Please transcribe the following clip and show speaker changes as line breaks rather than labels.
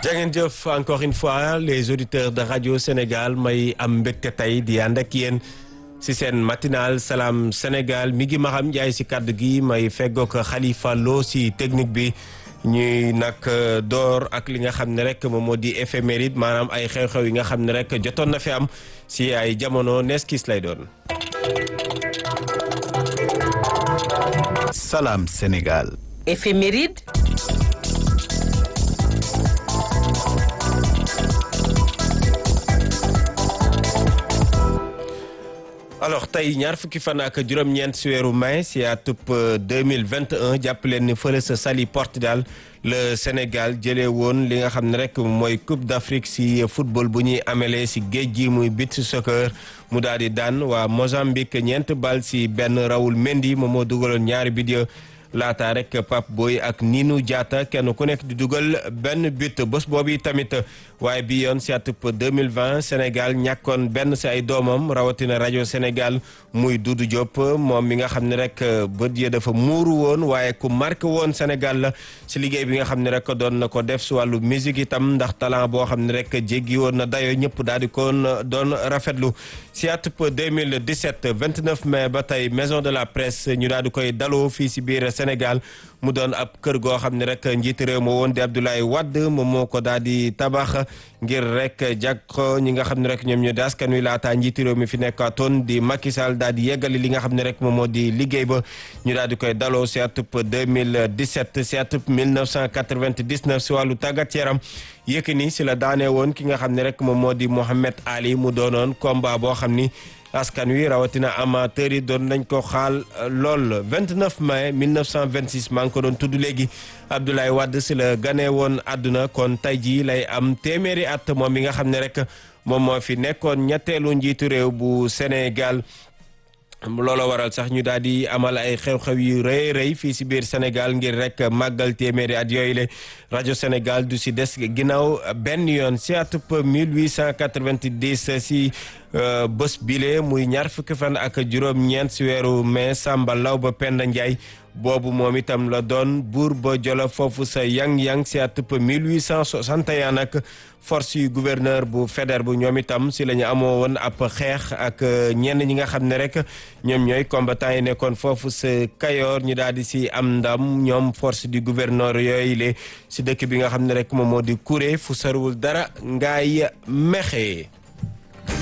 jangeen jëf encore une fois les auditeurs de radio Sénégal may am mbégte tey di ànd ak yéen si seen matinal salaam Sénégal mi ngi Maham Ndiaye si kàddu gi may feggoog Khalifa Lo si technique bi ñuy nag door ak li nga xam ne rek moom moo di éphéméride maanaam ay xew-xew yi nga xam ne rek jotoon na fi am si ay jamono nees kiis lay doon.
Salam Sénégal.
Éphéméride.
alors tey ñaar fukki fan ak juróom-ñeent si weeru mai si atub 2021 jàpp leen ni fële sa Saly Portudal le Sénégal jëlee woon li nga xam ne rek mooy Coupe d'Afrique si football bu ñuy amelee si géej gi muy beach soccer mu daal di daan waa Mozambique ñeent bal si benn Raoul Mendy moom moo dugaloon ñaari bidyo laata rek Pape Boy ak Ninou Diatta kenn ku nekk di dugal benn but bés boobu tamit waaye bi yoon si atub 2020 Sénégal ñàkkoon benn si ay doomam rawatina rajo Sénégal muy Doudou Diop moom mi nga xam ne rek bët ya dafa muuru woon waaye ku marqué woon Sénégal la si liggéey bi nga xam ne rek doon na ko def si wàllu musique itam ndax talent boo xam ne rek jéggi woon na dayo ñëpp daal di koon doon rafetlu si atub 2017 29 mai ba tey maison de la presse ñu daal di koy daloo fii si biir Sénégal mu doon ab kër goo xam ne rek njiiti réew ma woon di Abdoulaye Wade moom moo ko daal di tabax ngir rek jag ko ñi nga xam ne rek ñoom ñoo di askan wi laataa njiiti réew mi fi nekkaatoon di Macky Sall daal di yeggali li nga xam ne rek moom moo di liggéey ba ñu daal di koy daloo si atub 2017 si atub 1999 si wàllu tàggat yaram Yékini si la daanee woon ki nga xam ne rek moom moo di Mohamed Ali mu doonoon combat boo xam ni askan wi rawatina amateur yi doon nañ ko xaal lool 29 mai 1926 maa ngi ko doon tudd léegi Abdoulaye Wade si la ganee woon àdduna kon tey jii lay am téeméeri at moom mi nga xam ne rek moom moo fi nekkoon ñetteelu njiitu réew bu Sénégal looloo waral sax ñu daal di amal ay xew-xew yu rëy rëy fii si biir Sénégal ngir rek màggal téeméeri at yooyu le rajo Sénégal du si des ginnaaw benn yoon si atub 1890 si bés bile muy ñaar fukki fan ak juróom-ñeent si weeru mai Samba Law ba Penda Ndiaye boobu moom itam la doon buur ba Jolof foofu sa yang-yang si atub 1861 nag force yu gouverneur bu Faidherbe bu ñoom itam si la ñu amoo woon ab xeex ak ñenn ñi nga xam ne rek ñoom ñooy combattant yi nekkoon foofu sa Kayoor ñu daal di si am ndam ñoom force du gouverneur yooyu le si dëkk bi nga xam ne rek moom moo di Kuré fu sarwul dara ngaay mexe